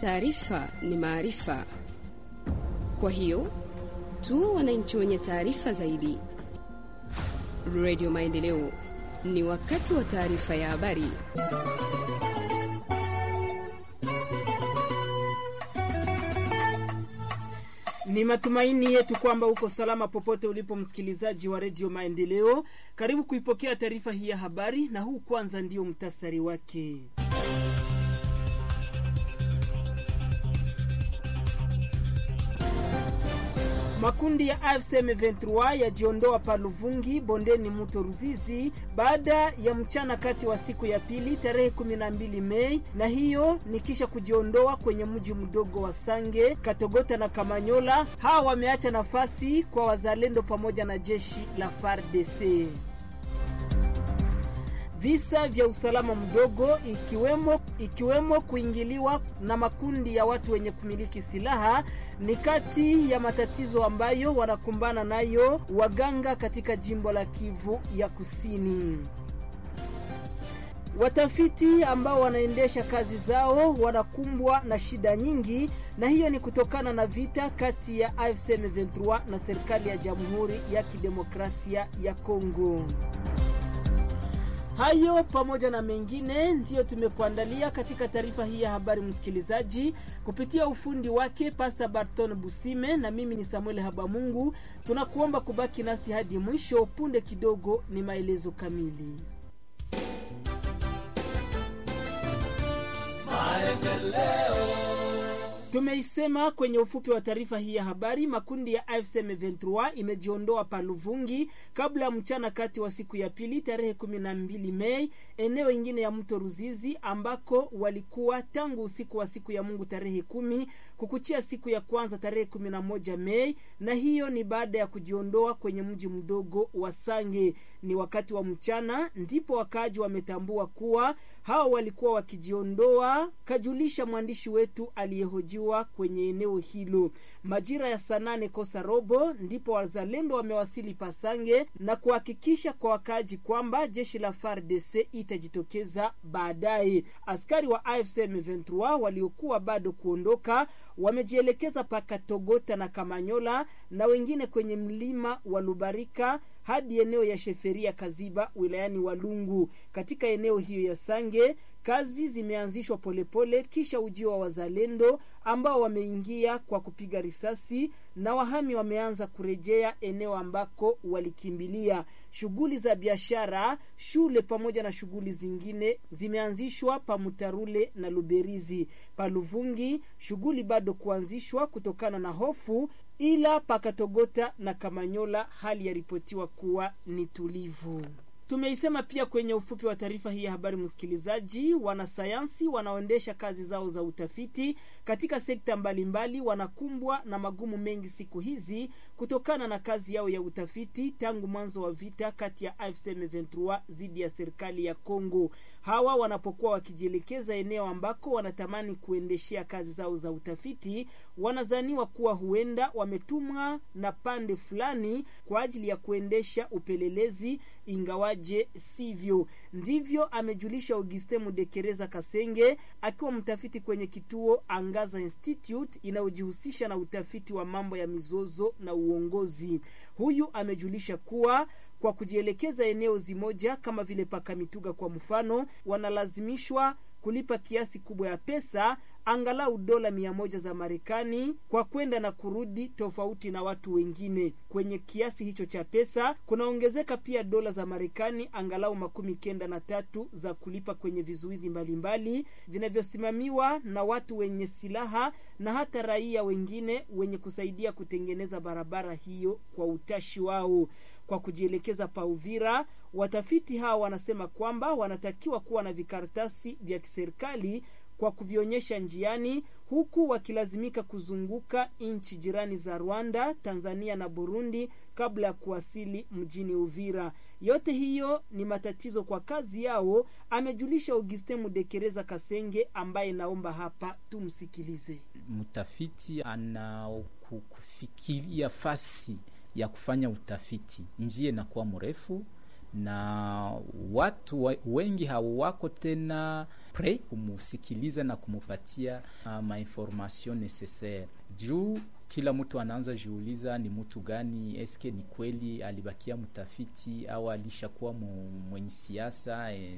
Taarifa ni maarifa, kwa hiyo tu wananchi wenye taarifa zaidi. Radio Maendeleo, ni wakati wa taarifa ya habari. Ni matumaini yetu kwamba uko salama popote ulipo, msikilizaji wa redio Maendeleo. Karibu kuipokea taarifa hii ya habari, na huu kwanza ndio mtasari wake. Makundi ya AFC M23 yajiondoa pa Luvungi bondeni mto Ruzizi baada ya mchana kati wa siku ya pili tarehe 12 Mei, na hiyo ni kisha kujiondoa kwenye mji mdogo wa Sange, Katogota na Kamanyola. Hawa wameacha nafasi kwa wazalendo pamoja na jeshi la FARDC. Visa vya usalama mdogo ikiwemo, ikiwemo kuingiliwa na makundi ya watu wenye kumiliki silaha ni kati ya matatizo ambayo wanakumbana nayo waganga katika jimbo la Kivu ya Kusini. Watafiti ambao wanaendesha kazi zao wanakumbwa na shida nyingi, na hiyo ni kutokana na vita kati ya AFC M23 na serikali ya Jamhuri ya Kidemokrasia ya Kongo. Hayo pamoja na mengine ndiyo tumekuandalia katika taarifa hii ya habari, msikilizaji, kupitia ufundi wake Pastor Barton Busime, na mimi ni Samuel Habamungu. Tunakuomba kubaki nasi hadi mwisho. Punde kidogo ni maelezo kamili. Tumeisema kwenye ufupi wa taarifa hii ya habari, makundi ya AFC M23 imejiondoa Paluvungi kabla ya mchana kati wa siku ya pili tarehe 12 Mei, eneo ingine ya mto Ruzizi ambako walikuwa tangu usiku wa siku ya Mungu tarehe kumi kukuchia siku ya kwanza tarehe 11 Mei, na hiyo ni baada ya kujiondoa kwenye mji mdogo wa Sange. Ni wakati wa mchana ndipo wakaaji wametambua kuwa hao walikuwa wakijiondoa, kajulisha mwandishi wetu aliyehojiwa kwenye eneo hilo. Majira ya saa nane kosa robo ndipo wazalendo wamewasili Pasange na kuhakikisha kwa wakaaji kwamba jeshi la FARDC itajitokeza baadaye. Askari wa AFC M23 waliokuwa bado kuondoka wamejielekeza paka Togota na Kamanyola na wengine kwenye mlima wa Lubarika hadi eneo ya Sheferia Kaziba wilayani Walungu. Katika eneo hiyo ya Sange kazi zimeanzishwa polepole kisha ujio wa wazalendo ambao wameingia kwa kupiga risasi na wahami wameanza kurejea eneo ambako walikimbilia. Shughuli za biashara, shule pamoja na shughuli zingine zimeanzishwa pa Mutarule na Luberizi. Pa Luvungi shughuli bado kuanzishwa kutokana na hofu, ila pakatogota na Kamanyola hali yaripotiwa kuwa ni tulivu. Tumeisema pia kwenye ufupi wa taarifa hii ya habari, msikilizaji. Wanasayansi wanaoendesha kazi zao za utafiti katika sekta mbalimbali mbali, wanakumbwa na magumu mengi siku hizi kutokana na kazi yao ya utafiti tangu mwanzo wa vita kati ya AFC M23 dhidi ya serikali ya Kongo. Hawa wanapokuwa wakijielekeza eneo ambako wanatamani kuendeshea kazi zao za utafiti, wanazaniwa kuwa huenda wametumwa na pande fulani kwa ajili ya kuendesha upelelezi ingawaji je sivyo ndivyo amejulisha Auguste Mudekereza Kasenge akiwa mtafiti kwenye kituo Angaza Institute inayojihusisha na utafiti wa mambo ya mizozo na uongozi. Huyu amejulisha kuwa kwa kujielekeza eneo zimoja kama vile Pakamituga kwa mfano, wanalazimishwa kulipa kiasi kubwa ya pesa angalau dola mia moja za Marekani kwa kwenda na kurudi, tofauti na watu wengine. Kwenye kiasi hicho cha pesa kunaongezeka pia dola za Marekani angalau makumi kenda na tatu za kulipa kwenye vizuizi mbalimbali vinavyosimamiwa na watu wenye silaha na hata raia wengine wenye kusaidia kutengeneza barabara hiyo kwa utashi wao. Kwa kujielekeza pa Uvira, watafiti hawa wanasema kwamba wanatakiwa kuwa na vikaratasi vya kiserikali kwa kuvionyesha njiani, huku wakilazimika kuzunguka nchi jirani za Rwanda, Tanzania na Burundi kabla ya kuwasili mjini Uvira. Yote hiyo ni matatizo kwa kazi yao, amejulisha Augustin Mudekereza Kasenge, ambaye naomba hapa tumsikilize. Mtafiti anakufikiria fasi ya kufanya utafiti, njia inakuwa mrefu na watu wengi hawako tena pre kumusikiliza na kumupatia uh, mainformation necessaire juu kila mtu anaanza jiuliza ni mtu gani, eske ni kweli alibakia mtafiti au alishakuwa mwenye siasa e,